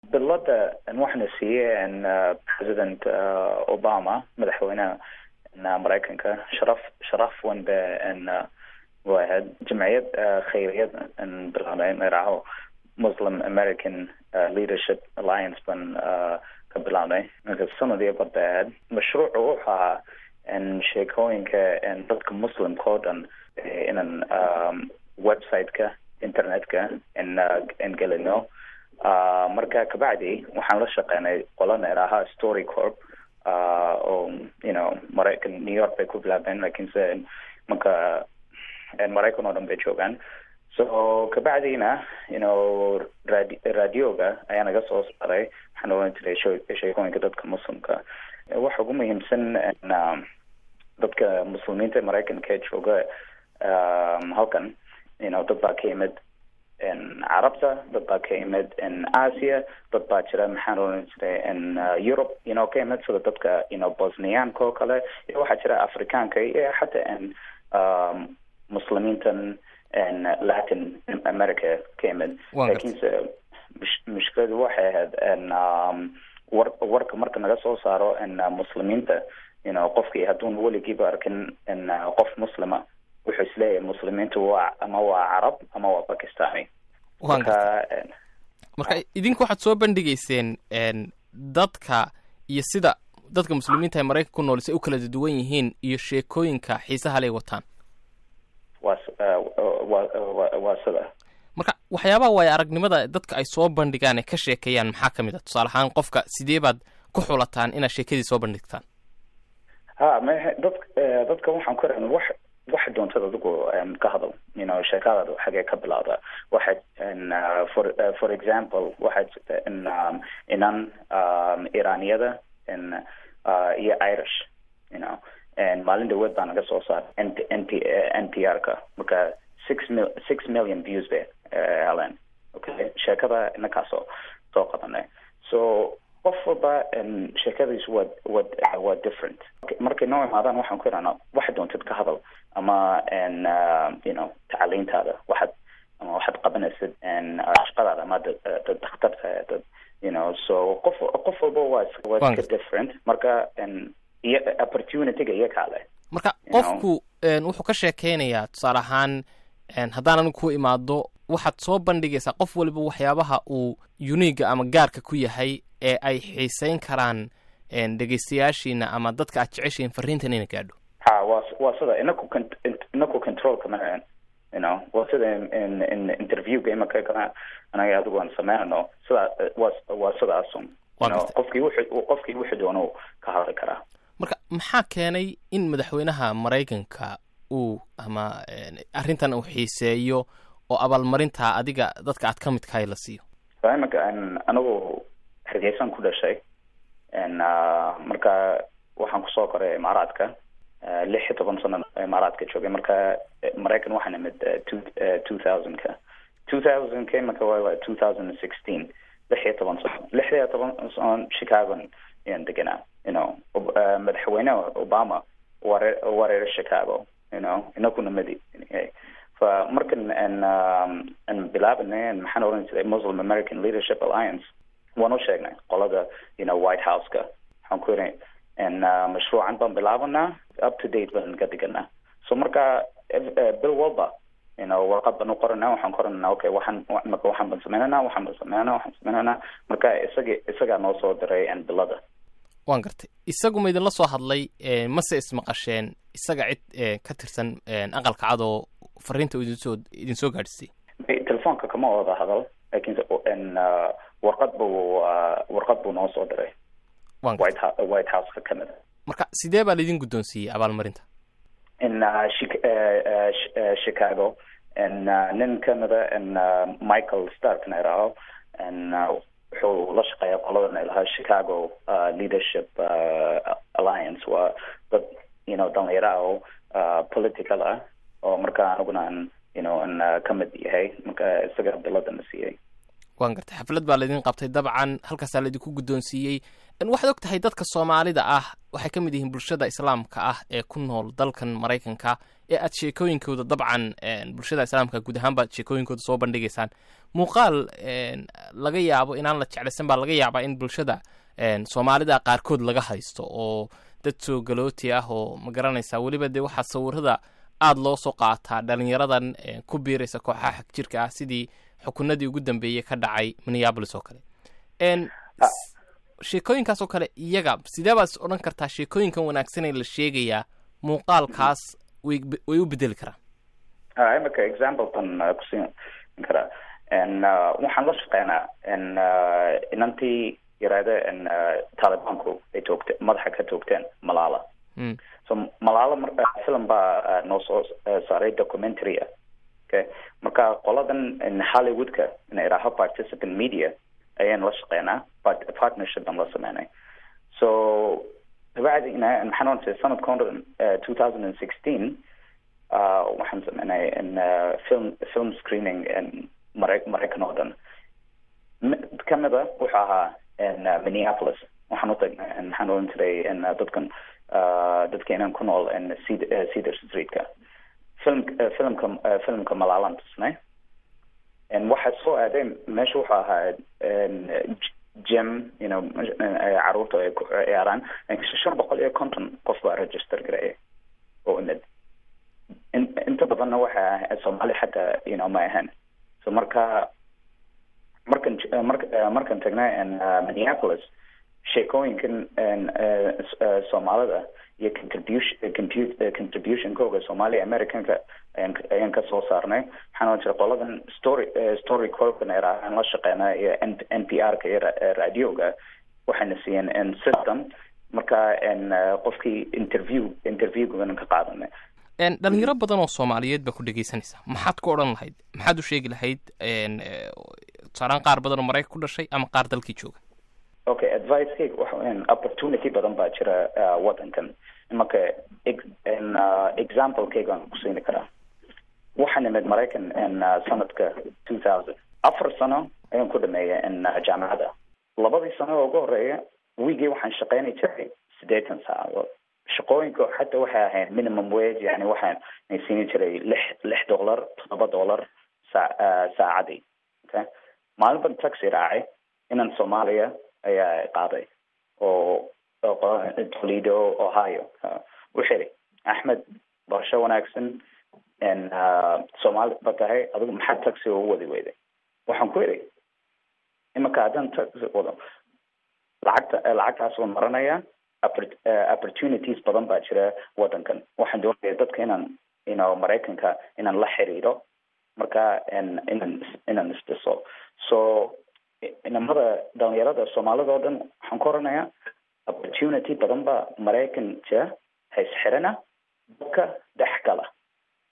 bilada waxaana siiyey president obama madaxweynaha maraykanka sharaf sharaf weyn ba way ahayd jamciyad khayriyad bilaabnay magacaho muslim american leadership alliance ban ka bilaabnay marka sanadii bar bay ahayd mashruucu wuxuu ahaa sheekooyinka dadka muslimka oo dhan inan website-ka internet-ka in gelino marka kabacdi waxaan la shaqeynay qolana idhaahaa story corp oo you know maraykan new york bay ku bilaabeen lakinse marka maraykan oo dhan bay joogaan so kabacdina you know radi radioga ayaa naga soo saaray waxaan oran jiray sheekooyinka dadka muslimka waxa ugu muhiimsan dadka muslimiinta maraykanka ee jooga halkan you know dad baa ka yimid carabta dad baa ka yimid asia dad baa jira maxaan oran jiray europe you know ka yimid sida dadka you know bosniyaanka oo kale iyo waxaa jira afrikaanka iyo xataa muslimiintan latin america ka yimid lakinse mushkiladu waxay ahayd war warka marka naga soo saaro muslimiinta you know qofkii hadduun weligiiba arkin qof muslima wuxuu isleeyahay muslimiintu waa ama waa carab ama waa bakistani marka marka idinku waxaad soo bandhigayseen dadka iyo sida dadka muslimiinta ee maraykanka ku nool say u kala duwan yihiin iyo sheekooyinka xiisaha lay wataan waa waa sida marka waxyaabaha waayo aragnimada dadka ay soo bandhigaan ee ka sheekeeyaan maxaa ka mid a tusaale ahaan qofka sidee baad ku xulataan inaad sheekadii soo bandhigtaan ha ma dad dadka waxaan ku ran wax waxa doontad adigu ka hadal you know sheekadaada xagee ka bilowda waxa for for example waxa inan iraniyada iyo irish you know maalin dhaweed baa naga soo saaray n n p n p r ka marka six mil six million views bay helen okay sheekada inakaasoo soo qabanay so qof walba sheekadiisu waa wa waa different markay noo imaadaan waxaan ku idhahnaa waxa doontad ka hadal ama you know tacaliintaada waxaad ama waxaad qabanaysid shaqadaada ama dad dakhtarta dad you know so qof qof walba waa waa iska different marka iyo opportunityga iyo kaale marka qofku wuxuu ka sheekeynayaa tusaale ahaan haddaan anigu ku imaado waxaad soo bandhigaysaa qof waliba waxyaabaha uu uniga ama gaarka ku yahay ee ay xiiseyn karaan dhegeystayaashiina ama dadka aad jeceshiin fariintan ina gaadho ha wa waa sida inaku inaku controlka ma you know waa sida in in interviewga imaka kana anaga adigu aan sameynano sidaa waa waa sidaasun qofkii wuxuu qofkii wuxuu doono ka hadli karaa marka maxaa keenay in madaxweynaha maraykanka uu ama arrintan uu xiiseeyo oo abaalmarintaa adiga dadka aad ka midkahay la siiyo imaka anigu hargeysan ku dhashay marka waxaan kusoo koray imaaraadka lix iyo toban sano imaaraadka joogay marka maraykan waxaan imid two thousandka two thousandka imaka waa two thousand and sixteen lix iyo toban sano lix iyo toban sano chicagon ayaan deganaa you know madaxweyne obama ware wareer chicago you know inakuna madi fa markan an bilaabanay maxaan oran jiray muslim american leadership alliance waan u sheegnay qolada you know white house-ka waxaan ku yidhi mashruucan baan bilaabanaa up to date baan ka diganaa so marka bil walba you know warqad baan u qoranaa waxaan qoranaa okay waxaan marka waxaan baan sameynanaa waxaan baan sameynanaa waxaan sameynanaa marka isaga isagaa noo soo diray bilada waan gartay isagu ma idinla soo hadlay mase ismaqasheen isaga cid ka tirsan aqalka cad oo fariinta idinsoo idin soo gaadhisay telefoonka kama wada hadal lakinse warqad buu warqad buu noo soo diray white houseka kamid a marka sidee baa laidin guddoonsiiyey abaalmarinta in chicago nin kamida michael stark na idhaaho wuxuu la shaqeeya qoladan ilahaa chicago leadership alliance waa dad you know dhalinyaro ah oo political ah oo marka aniguna aan you know an ka mid yahay marka isaga biladana siiyey waan gartay xaflad baa laydin qabtay dabcan halkaasaa laydinku guddoonsiiyey waxaad og tahay dadka soomaalida ah waxay ka mid yihiin bulshada islaamka ah ee ku nool dalkan maraykanka ee aad sheekooyinkooda dabcan bulshada islaamka guud ahaan baad sheekooyinkooda soo bandhigaysaan muuqaal laga yaabo inaan la jeclaysan baa laga yaabaa in bulshada soomaalida qaarkood laga haysto oo dad soo galooti ah oo ma garanaysaa weliba dee waxaa sawirada aada loo soo qaataa dhalinyaradan ku biiraysa kooxaha xag jirka ah sidii xukunadii ugu dambeeyey ka dhacay minneabolis oo kale sheekooyinkaas oo kale iyaga sidee baad is odhan kartaa sheekooyinkan wanaagsanee la sheegayaa muuqaalkaas way way u bedeli karaan imika examplekan kusiin karaa waxaan la shaqeynaa inantii yaraada taalibaanku ay toogte madaxa ka toogteen malaala so malaala mar film baa noo soo saaray documentary ah okay marka qoladan hollywoodka ina idhaaho participant media ayaan la shaqeynaa partnership baan la sameynay so dabacdi ina maxaan oranayay sanadka hore two thousand and sixteen waxaan sameynay film film screening mara maraykan oo dhan kamida wuxuu ahaa minneapolis waxaan utagnay maxaan oran jiray dadkan dadkeenan ku nool cedar streetka film filmka filmka malaalan tusnay waxaa soo aadeen meesha wuxuu ahaa gym you know caruurta ay ku ciyaaraan shan boqol iyo konton qof baa register gareeyay oo imid inta badanna waxa ah soomaali xataa you know ma ahan so marka markan marka markan tagnay minneapolis sheekooyinkan soomaalida iyo contribution contributionkooga soomaaliya americanka ayaan ka soo saarnay waxaan oran jiray qoladan story story corpan aan la shaqeynaa iyo n p r ka iyo radioga waxayna siiyeen system marka qofkii interview interviewgan ka qaadanay dhalinyaro badan oo soomaaliyeed baa ku dhegeysanaysaa maxaad ku odhan lahayd maxaad u sheegi lahayd tusaalaan qaar badan oo maraykan ku dhashay ama qaar dalkii jooga okay advicekeyga waxa opportunity badan baa jira waddankan imanka examplekeyga aan kusiini karaa waxaan imid maraykan sanadka two thousand afar sano ayaan ku dhameeyay jaamacadda labadii sano oo ugu horeeya wigii waxaan shaqeynay jiray siddeetan saacadood shaqooyinka xataa waxay ahayd minimum wage yani waxaan siini jiray lix lix dollar toddoba dollar saa saacadii okay maalin ban taxi raacay inan soomaaliya ayaa qaaday oo toledo ohio wuxuu yidhi axmed barasho wanaagsan soomaali ba tahay adigu maxaa taxi ugu wadi weyday waxaan ku idhi imanka haddaan taxi wado lacagta lacagtaas waan maranaya opportunities badan baa jira waddankan waxaan doonaya dadka inaan you know maraykanka inaan la xiriiro marka inaan inaan isdhiso so inamada dhalinyarada soomaalida oo dhan waxaan ku oranayaa opportunity badan baa maraykan jira haysxirana dadka dhex gala